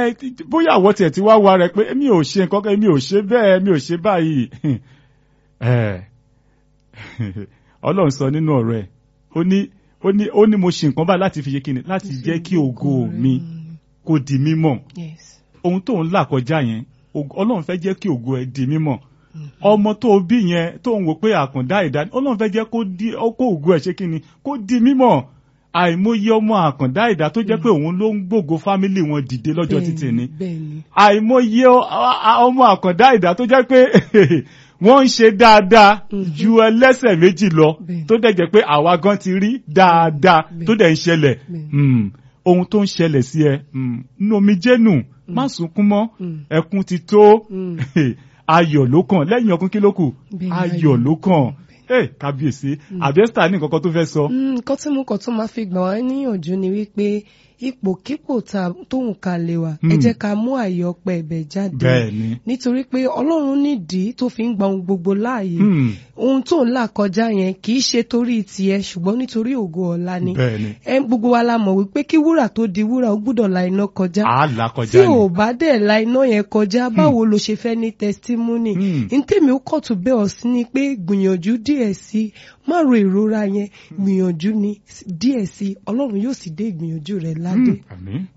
ẹ bóyá àwọ̀ tiẹ̀ ti wá wa rẹ̀ pé mi ò ṣe nǹkan kan mi ò ṣe bẹ́ẹ̀ mi ò ṣe báyìí ẹ ọlọ́run sọ nínú ọ̀rọ̀ ẹ̀ ó ní ó ní ó ní mo ṣe nǹkan báyìí láti fi ṣe kíni láti jẹ́ kí ògo mi kó di mímọ̀ yes ohun tó ń là kọjá yẹn ògo- ọlọ́run fẹ́ jẹ́ kí ògo ẹ di mímọ̀ ọmọ tó o bí yẹn tó ń wò pé àkàndá ẹ̀dá ọlọ́run fẹ́ jẹ́ kó di kó ògo ẹ̀ ṣe kíni kó di mímọ̀ àìmọye ọmọ àkàndá ẹ̀dá tó jẹ́ pé òun ló ń gbógo fámílì wọn dìde lọ́jọ́ títì ni bẹ́ẹ̀ni àìmọye ọ- a- ọmọ àkàndá ẹ̀dá tó jẹ́ pé wọ́n ń ṣe dáadáa ju ẹlẹ́sẹ̀ méjì lọ Bẹ́ẹ̀. tó dẹ̀ jẹ́ pé àwa gan ti rí dáadáa Bẹ́ẹ̀. tó dẹ̀ ń ṣẹlẹ̀ Bẹ́ẹ̀. Mm. ohun tó ń ṣẹlẹ̀ sí ẹ mm, nínú omijé nù má sunkún mọ́ Mm. ẹkún ti tó Mm. ayọ̀ ló kàn lẹ́yìn ọkùn kí ló kù Bẹ́ẹ̀ ni, ayọ̀ ayọ̀. ló kàn Eh, kábíyèsí àbẹ́sítà ní nǹkan kan tó fẹ́ sọ. Mm, nǹkan tí mo kàn tún máa fi gbà wá níyànjú ni wípé ipòkípò tá- tóun ká lè wà ẹ Mm. jẹ́ ká mú àyè ọpẹ́ ẹ̀bẹ̀ jáde bẹ́ẹ̀ ni nítorí pé ọlọ́run nídìí tó fi ń gba ohun gbogbo láàyè Mm, ohun tó ń là kọjá yẹn kì í ṣe torí tiẹ̀ ṣùgbọ́n nítorí ògo ọ̀la ni bẹ́ẹ̀ ni ẹ gbogbo wa la mọ̀ wípé kí wúrà tó di wúrà ó gbúdọ̀ la iná kọjá àá là tí kọjá ni. ò bá dẹ̀ la iná yẹn kọjá báwo ló ṣe fẹ́ ní testimony Hmm. ntẹ́mi ó kọ̀ tó bẹ́ẹ̀ ọ̀ sí ni pé gbìyànjú díẹ̀ sí i má ro ìrora yẹn gbìyànjú ni díẹ̀ sí i ọlọ́run yóò sì dé ìgbìyànjú rẹ̀ ládé. àmín